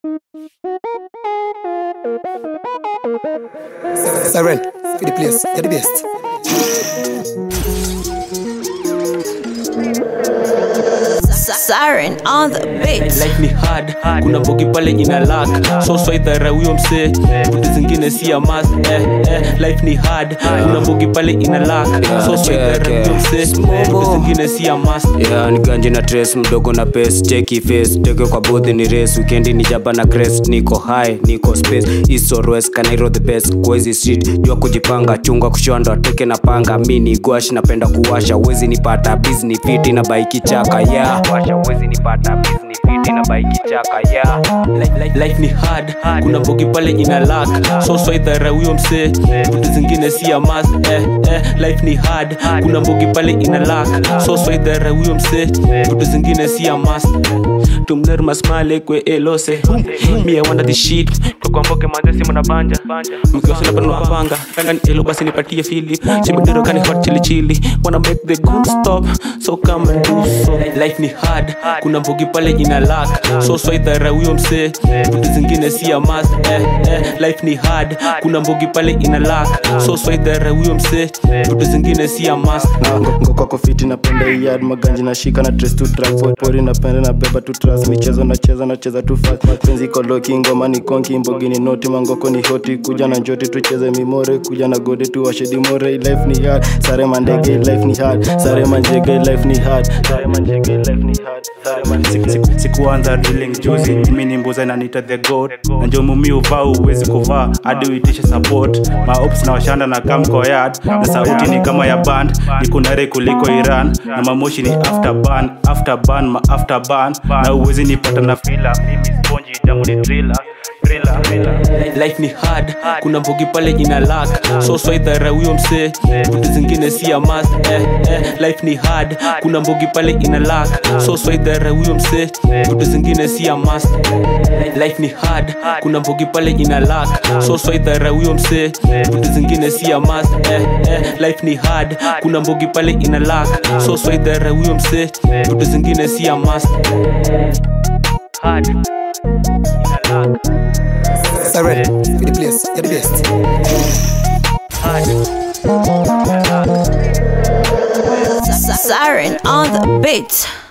Siren, for the place, you're the best. Siren on the beat. life ni hard kuna mbogi pale ina lak so swaidhara huyo msee vitu zingine si ya mas eh, eh, life ni hard kuna mbogi pale ina lak so swaidhara huyo msee vitu zingine si ya mas yeah, ni ganje na tres mdogo na pes cheki face teke kwa bothi ni race weekendi ni jaba na crest niko high niko space east or west kanairo the best kwezi street jua kujipanga chunga kushonda teke na panga mi ni gwash napenda kuwasha wezi nipata bizni fiti na baiki chaka yeah washa wezi nipata bizni fiti na baiki chaka yeah Life- life- life ni hard kuna mbogi pale ina lak so swaidhara huyo msee vitu zingine si ya mas eh, eh, life ni hard kuna mbogi pale ina lak so swaidhara huyo msee vitu zingine si ya mas tumler masmale kwe elose mie wanda the shit kwa mboge manze simu na banja mkiwasha labda napanga kanga ni elo basi nipatie fili chimidiro kani hot chili chili wanna make the good stop so come and do so life ni hard kuna mbogi pale ina lak so swaidhara huyo msee vitu zingine si ya mas eh, eh, life ni hard kuna mbogi pale ina lak so swaidhara huyo msee vitu zingine si ya mas ngokoko fiti napenda iyad maganji nashika na tres tu track for pori napenda na beba tu tras michezo nacheza nacheza tu fast penzi koloki ngoma ni konki mbogi ni noti mangoko ni hoti kuja na njoti tucheze mimore kuja na gode tu washedi more life ni hard sare mandege life ni hard sare manjege life ni hard sare manjege life ni hard sare manjege Siku- sikuanza drilling juzi mimi ni mbuza nanita the goat na njo mumi uvaa uwezi kuvaa hadi uitishe support maops na washanda na kamkoyad na sauti ni kama ya band nikunare kuliko iran na mamoshi ni after ban after ban ma after ban na uwezi nipata na fila mimi sponji damu ni driller driller driller life ni hard kuna mbogi pale ina lak so swaidhara huyo msee vitu zingine si ya mas eh, eh, life ni hard kuna mbogi pale ina lak so swaidhara huyo msee vitu zingine si ya mas life ni hard kuna mbogi pale ina lak so swaidhara huyo msee vitu zingine si ya mas eh, eh, life ni hard kuna mbogi pale ina lak so swaidhara huyo msee vitu zingine si ya mas hard ina lak Siren, for the place, you're the best. Siren on the beat.